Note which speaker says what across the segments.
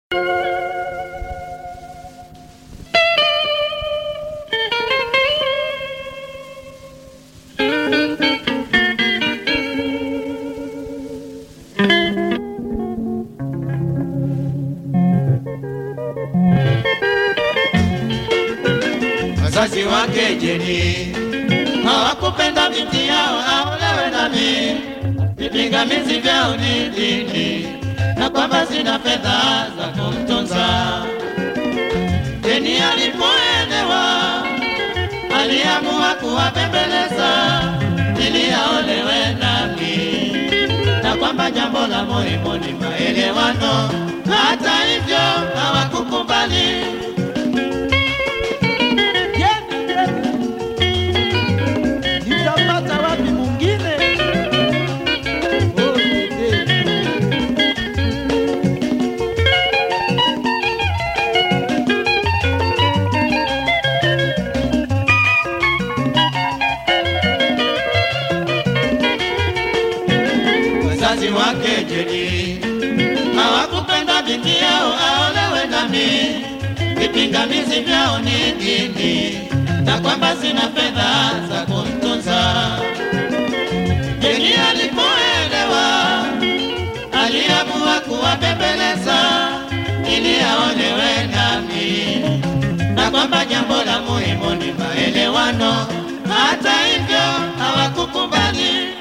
Speaker 1: wazazi wake Jeni hawakupenda binti yao aolewe nami, vipingamizi vyao ni dini na kwamba sina fedha za kumtunza. Jeni alipoelewa aliamua kuwapembeleza ili aolewe nami, na kwamba jambo la muhimu ni maelewano. Hata hivyo hawakukubali.
Speaker 2: Nitapata wapi mwingine? Oh, dede.
Speaker 1: wazazi wake Jeni hawakupenda binti yao aolewe nami, vipingamizi vyao ni dini na kwamba sina fedha za kumtunza. Jeni alipoelewa aliamua kuwabembeleza ili aolewe nami, na kwamba jambo la muhimu ni maelewano. Hata hivyo hawakukubali.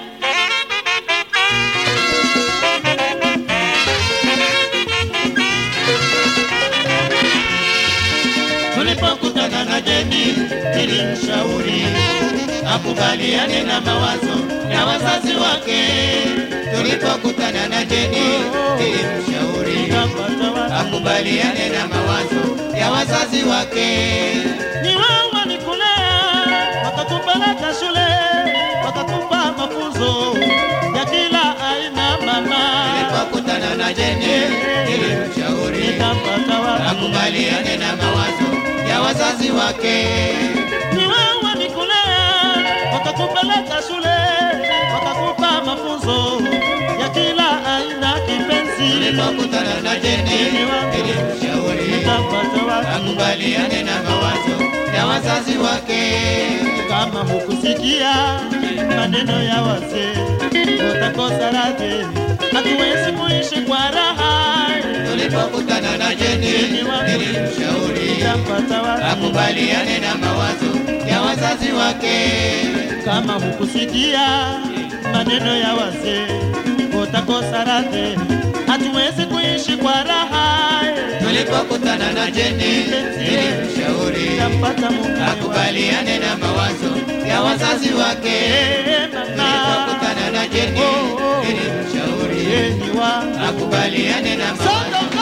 Speaker 1: Tulipokutana na Jeni nilimshauri akubaliane na mawazo ya wazazi wake. Tulipokutana na Jeni nilimshauri
Speaker 2: Nitapata wapi?
Speaker 1: akubaliane na mawazo ya wazazi wake.
Speaker 2: Ni wao walikulea, wakakupeleka shule, wakakupa mafunzo ya kila aina mama.
Speaker 1: Tulipokutana na Jeni nilimshauri
Speaker 2: Nitapata wapi?
Speaker 1: akubaliane na mawazo ya wazazi wake.
Speaker 2: Ni wao walikulea, wakakupeleka shule, wakakupa mafunzo ya kila aina kipenzi.
Speaker 1: Tulipokutana na Jeni nilimshauri
Speaker 2: Nitapata wapi?
Speaker 1: akubaliane na mawazo ya wazazi wake.
Speaker 2: Kama hukusikia maneno ya wazee, utakosa radhi, hatuwezi kuishi kwa raha.
Speaker 1: Tulipokutana na Jeni nilimshauri
Speaker 2: Nitapata wapi?
Speaker 1: akubaliane na mawazo ya wazazi wake.
Speaker 2: Kama hukusikia maneno ya wazee, utakosa radhi, hatuwezi kuishi kwa raha.
Speaker 1: Tulipokutana na Jeni nilimshauri
Speaker 2: Nitapata mume wa
Speaker 1: akubaliane na mawazo ya wazazi wake.
Speaker 2: Eh, mama,
Speaker 1: Tulipokutana na Jeni
Speaker 2: Oh, oh.
Speaker 1: nilimshauri
Speaker 2: yeye ni wa
Speaker 1: akubaliane na mawazo